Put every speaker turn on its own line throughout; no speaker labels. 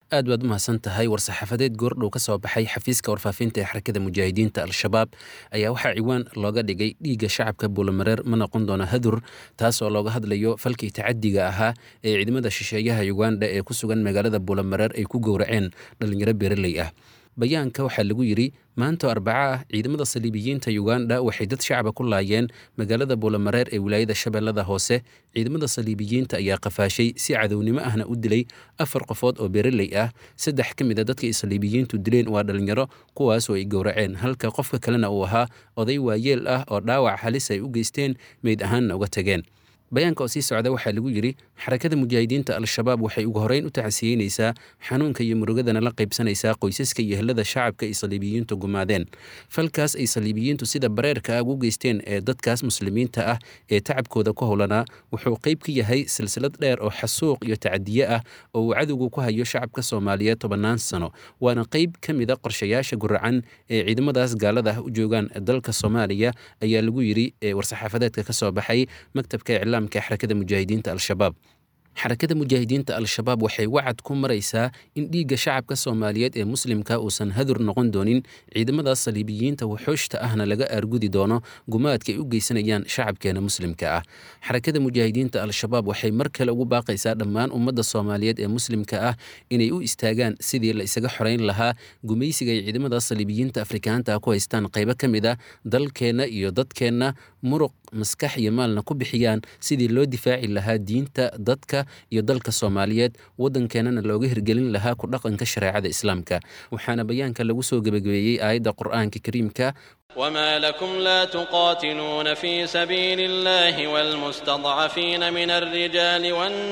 aad baad u mahadsan tahay war-saxaafadeed goordhow ka soo baxay xafiiska warfaafinta ee xarakada mujaahidiinta al-shabaab ayaa waxaa ciwaan looga dhigay dhiigga shacabka buulamareer ma noqon doona hadur taas oo looga hadlayo falkii tacadiga ahaa ee ciidamada shisheeyaha uganda ee ku sugan magaalada buulamareer ay ku gowraceen dhallinyaro beeraley ah bayaanka waxaa lagu yidhi maantoo arbaco ah ciidamada saliibiyiinta uganda waxay dad shacaba ku laayeen magaalada buulamareer ee wilaayada shabeellada hoose ciidamada saliibiyiinta ayaa qafaashay si cadownimo ahna u dilay afar qofood oo beeraley ah saddex ka mid a dadka ay saliibiyiintu dileen waa dhallinyaro kuwaasoo ay gowraceen halka qofka kalena uu ahaa oday waayeel ah oo dhaawac halis ay u geysteen meyd ahaanna uga tageen bayaanka oo sii socda waxaa lagu yidhi xarakada mujaahidiinta al-shabaab waxay ugu horreyn u tacsiyeynaysaa xanuunka iyo murugadana la qaybsanaysaa qoysaska iyo helada shacabka ay saliibiyiintu gumaadeen falkaas ay saliibiyiintu sida bareerka ah ugu geysteen ee dadkaas muslimiinta ah ee tacabkooda ku howlanaa wuxuu qayb ka yahay silsilad dheer oo xasuuq iyo tacadiye ah oo uu cadowgu ku hayo shacabka soomaaliyeed tobannaan sano waana qayb ka mid a qorshayaasha guracan ee ciidamadaas gaalada ah u joogaan dalka soomaaliya ayaa lagu yidhi war-saxaafadeedka ka soo baxay maktabka iclaam xarakada mujaahidiinta al-shabaab xarakada mujaahidiinta al-shabaab waxay wacad ku maraysaa in dhiigga shacabka soomaaliyeed ee muslimka uusan hadur noqon doonin ciidamadaas saliibiyiinta wuxuushta ahna laga aargudi doono gumaadka ay u geysanayaan shacabkeena muslimka ah xarakada mujaahidiinta al-shabaab waxay mar kale ugu baaqaysaa dhammaan ummadda soomaaliyeed ee muslimka ah inay u istaagaan sidii la isaga xoreyn lahaa gumaysiga ay ciidamadaas saliibiyiinta afrikaanta ku haystaan qaybo ka mid a dalkeenna iyo dadkeenna muruq maskax iyo maalna ku bixiyaan sidii loo difaaci lahaa diinta dadka iyo dalka soomaaliyeed waddankeenana looga hirgelin lahaa ku dhaqanka shareecada islaamka waxaana bayaanka lagu soo gebagabeeyey aayadda qur'aanka kariimka
وما لكم لا تقاتلون في سبيل الله والمستضعفين من الرجال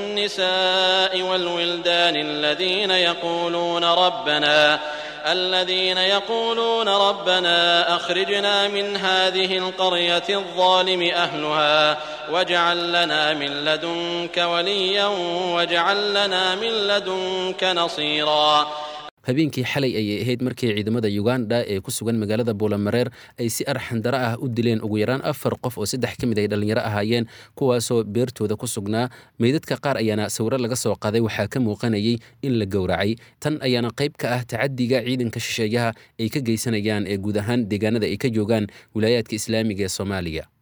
والنساء والولدان الذين يقولون ربنا الذين يقولون ربنا أخرجنا من هذه القرية الظالم أهلها واجعل لنا من لدنك وليا واجعل لنا من لدنك نصيرا
habeenkii xalay ayay ahayd markii ciidamada uganda ee ku sugan magaalada buulamareer ay si arxandaro ah u dileen ugu yaraan afar qof oo saddex ka mid ay dhallinyaro ahaayeen kuwaasoo beertooda ku sugnaa meydadka qaar ayaana sawiro laga soo qaaday waxaa ka muuqanayay in la gowracay tan ayaana qayb ka ah tacadiga ciidanka shisheeyaha ay ka geysanayaan ee guud ahaan deegaanada ay ka joogaan wilaayaadka islaamiga ee soomaaliya